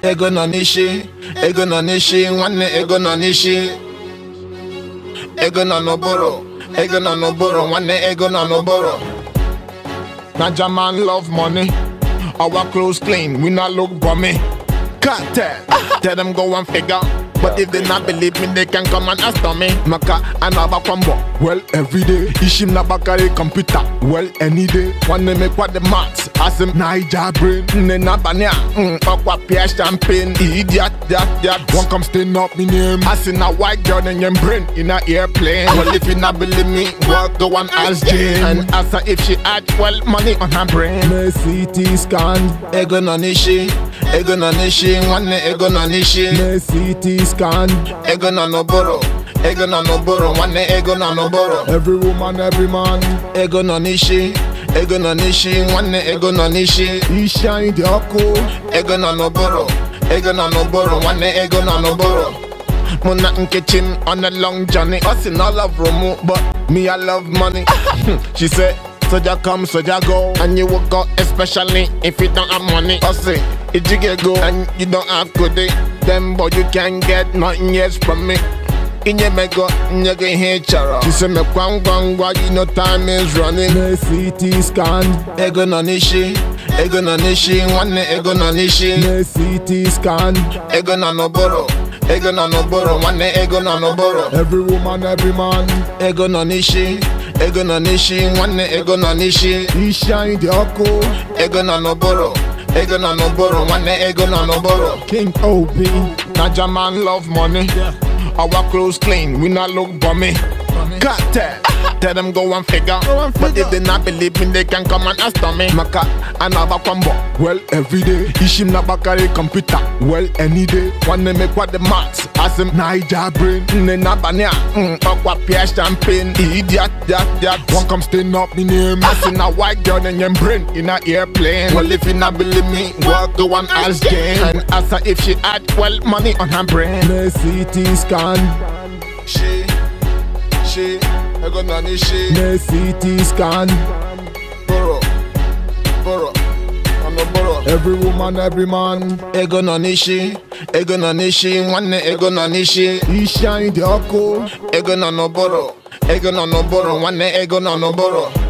ego nọ n'isi ego nọ n'isi nwanne ego nọ n'isi ego nọ n'ụbụrụ ego nọ n'ụbụrụ nwanne ego nọ n'ụbụrụ na German love money our clothes clean we not look bummy cartel tell them go and figure but if they not believe me they can come and ask me maka anaba kwambo well every day ishim na bakari computer well any day wanna make what the maths asim naija brain nne na bania mm okwa pia champagne idiot that that one come stain up me name asin na white girl in your brain in a airplane well if you not believe me well go and ask Jane and ask her if she had well money on her brain Me CT scan, ego nọ n'isi ego nọ n'isi nwanne ego nọ n'isi me CT scan. ego nọ n'ụbụrụ ego nọ n'ụbụrụ nwanne ego nọ n'ụbụrụ Every woman, every man, ego nọ n'isi ego nọ n'isi nwanne ego nọ n'isi he shine the ọkụ. ego nọ n'ụbụrụ ego nọ n'ụbụrụ nwanne ego nọ n'ụbụrụ mụ na nkechi m on a long journey ọ sị na ọ love mụ but me I love money she said soja come soja go and you will go especially if you don't have money ọ sị ijiga ego and you don't have kudi then but you can get nothing else from me inye m ego nye gị ihe ị chọrọ she say mekwa ngwa ngwa you know time is running Me CT scan, ego nọ n'isi ego nọ n'isi nwanne ego nọ n'isi me CT scan. ego nọ n'ụbụrụ ego nọ n'ụbụrụ nwanne ego nọ n'ụbụrụ Every woman, every man, ego nọ n'isi ego nọ n'isi nwanne ego nọ n'isi he shine the ọkụ. ego nọ n'ụbụrụ ego nọ n'ụbụrụ nwanne ego nọ n'ụbụrụ King OB, na German love money our clothes clean we not look bummy cartel tell them go and figure but if they not believe me they can come and ask me maka anaba kwambo well every day. Ishim na bakari computer, well any day. Wanna make what the maths, asim Naija brain. nne na bania mm, ọkwa pia champagne idiot that that One come stain up me name. I seen a white girl in your brain in a airplane. Well, if you not believe me, well, go and ask Jane. And ask her if she had well money on her brain. Me CT scan, She, she, I got none she. me CT scan. Boro, boro, I'm a boro. Every woman, every man, Ego no nishi, ego no nishi, nwanne ego no nishi. he shine the ọkụ. Ego no no boro, ego no no boro, nwanne ego no no boro.